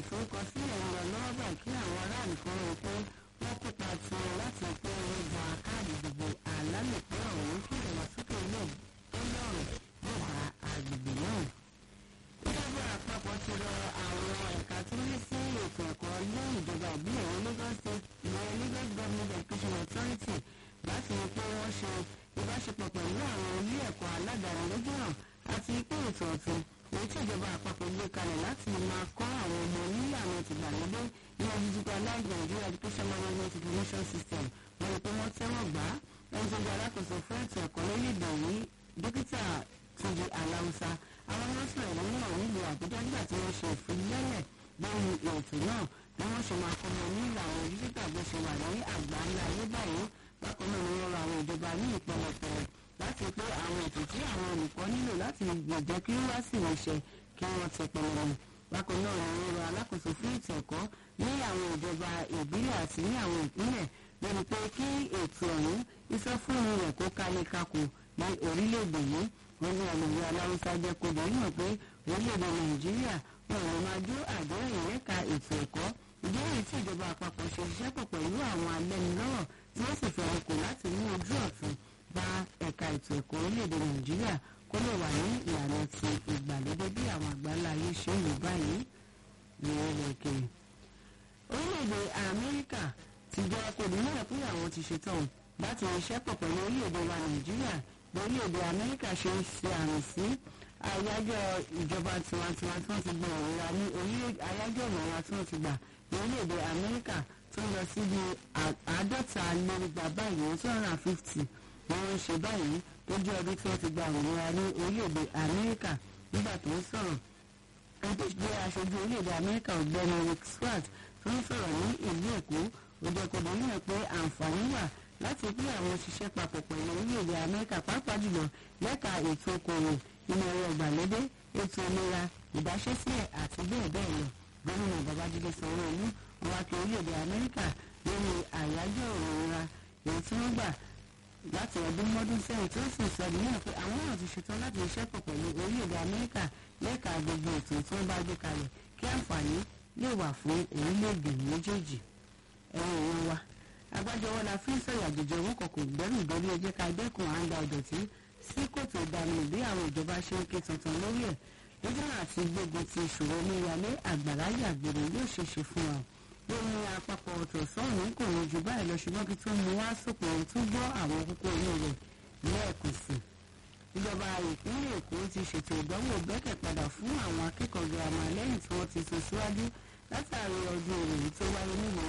ìforúkọsílẹ̀ ń lọ lọ́wọ́ báyìí kí àwọn aráàlú kan rò pé wọ́n kópa tiwọn láti pé wọ́n gba káàdì ìdìbò àlálòpẹ́ ọ̀hún kí ìdàgbàsókè ilé tó lọ́rùn yóò bá agbègbè náà. ìjọba àpapọ̀ ti rọ àwọn ẹ̀ka tó ní sí ètò ẹ̀kọ́ ní ìjọba ìbílẹ̀ wọn Lagos State ìwọ̀n Lagos Government Education Authority láti rí pé wọ́n ṣe ìbáṣepọ̀ pẹ̀lú àwọn ilé ẹ̀kọ́ aládàáni lójúnà àti pé ètò ọ̀tún èyí tí ìjọba àpapọ̀ gbé kalẹ̀ láti máa kọ́ àwọn ọmọ nílànà tìgbàlódé ní digitalized Nigeria Education Management Information System wọ́n rí pé wọ́n tẹ́wọ̀n gbà á ẹni tó jẹ́ alákòóso fún ètò ẹ̀kọ́ lórílẹ̀‐èdè yìí dókítà Túnjí Aláùsá àwọn nọ́ọ̀sì ìlú náà nílùú Àbújá nígbà tí wọ́n ṣe ìfilélẹ̀ lórí ètò náà bí wọ́n ṣe máa kọ́mọ ní ìlànà dígítà bó ṣe wà ní àgbà ńlá ayé báyìí bákan náà ni wọ́n rọ àwọn ìjọba ní ìpẹlẹpẹ láti pé àwọn ètò tí àwọn olùkọ́ nílò láti lè jẹ́ kí wọ́n wá sí ìrìnsẹ̀ kí wọ́n tẹ pẹlẹmọ bákan náà ni wọ́n rọ alákòóso fún ètò ẹ̀kọ́ ní àwọn ìjọba ìbílẹ̀ àti ní àwọn ìpínlẹ̀ lórí pé kí ètò ọ̀hún ìsọfúnni rẹ̀ kó kálé kakò ní orílẹ̀-èdè yìí wọ́n ní ọ̀nàmọ́ aláwùsá jẹ́ kó dẹ̀ yàn pé orílẹ̀-èdè nàìjíríà wọn ò máa jó àdéhùn ìrẹ́ka ètò ẹ̀kọ́ ìdíwọ̀n tí ìjọba àpapọ̀ ṣe ṣiṣẹ́ pọ̀ pẹ̀lú àwọn alẹ́nulọ́rọ̀ tí wọ́n sì fẹ́ràn kò láti mú ojú ọ̀tún bá ẹ̀ka ètò ẹ̀kọ́ orílẹ̀-èdè nàìjíríà kó lè wà ní ìlànà ti ìgbàlódé bí àwọn àgbáńlá ayé ṣe ń lò báyìí ní ilẹ̀ òkèèrè. orílẹ̀-èdè amẹ́ríkà ti jẹ́ kó nílẹ̀ pé àwọn ti ṣetán láti ṣiṣẹ́ pọ̀ pẹ̀lú orílẹ̀-èdè wa nàìjíríà bí orílẹ̀-èdè amẹ́ríkà ṣe ń ṣe àmì sí àyájọ́ ìjọba tiwantiwa tí wọ́n ti gbọ́ òwúra ní orílẹ̀ àyájọ́ ìmọ̀ra tí wọ́n ti gbà ní orílẹ̀-èdè amẹ́ríkà tó ń lọ síbi àádọ́ta lérúgba báyìí two hundred and fifty ni wọ́n ń ṣe báyìí tó jẹ́ ọdún tí wọ́n ti gba òmìnira ní orílẹ̀-èdè amẹ́ríkà nígbà tó ń sọ̀rọ̀ ẹni tó jẹ́ aṣojú orílẹ̀-èdè amẹ́ríkà ọ̀gbẹ́ni rick swart tó ń sọ̀rọ̀ ní ìlú èkó ó jẹ́ kó dé níyàn pé àǹfààní wà láti pín àwọn òṣìṣẹ́ papọ̀ pẹ̀lú orílẹ̀-èdè amẹ́ríkà pàápàá jùlọ lẹ́ka ètò okòwò ìmọ̀ ẹ̀rọ ìgbàlódé ètò ìlera ìdáṣẹ́sílẹ̀ àti bẹ́ẹ̀ bẹ́ẹ̀ lọ gómìnà babájídé sanwó-olú wá kí orílẹ̀-èdè amẹ́ríkà lórí àyájọ́ òmìnira èyí tí wọ́n gbà láti ọdún mọ́dún sẹ́yìn tí ó sì sọ nìyẹn pé àwọn náà ti ṣetán láti ṣiṣẹ́ pọ̀ pẹ̀lú orílẹ̀-èdè amẹ́ríkà lẹ́ka gbogbo ètò tí wọ́n bá gbé kalẹ̀ kí àǹfààní lè wà fún orílẹ̀-èdè méjèèjì ẹ̀rọ ìwọ̀n wa agbájọwọ́ la fi ń sọ̀rọ̀ àjèjì owó kan kò gbẹ́rù ìdórí ẹjẹ́ ká dẹ́kun à ń da ìdọ̀tí sí kòtò ìdánimọ̀ bí àwọn ìjọba ṣe ń ké tuntun lórí ẹ̀ lójú àti gbógun ti ìṣòro omíyalé àgbàrá yàgbèrè yóò ṣe ṣe fún wa lórí àpapọ̀ ọ̀tọ̀ sọ́ọ̀nù kò ní ju báyìí lọ ṣùgbọ́n kí tó mú wá sópin ohun tó gbọ́ àwọn kókó inú rẹ̀ lẹ́ẹ̀kan sí. ìjọba ìpínlẹ̀ èkó ti ṣètò ìdánwò bẹ́kẹ̀ padà fún àwọn akẹ́kọ̀ọ́ girama lẹ́yìn tí wọ́n ti sún síwájú látàrí ọdún òròyìn tó wáyé nílùú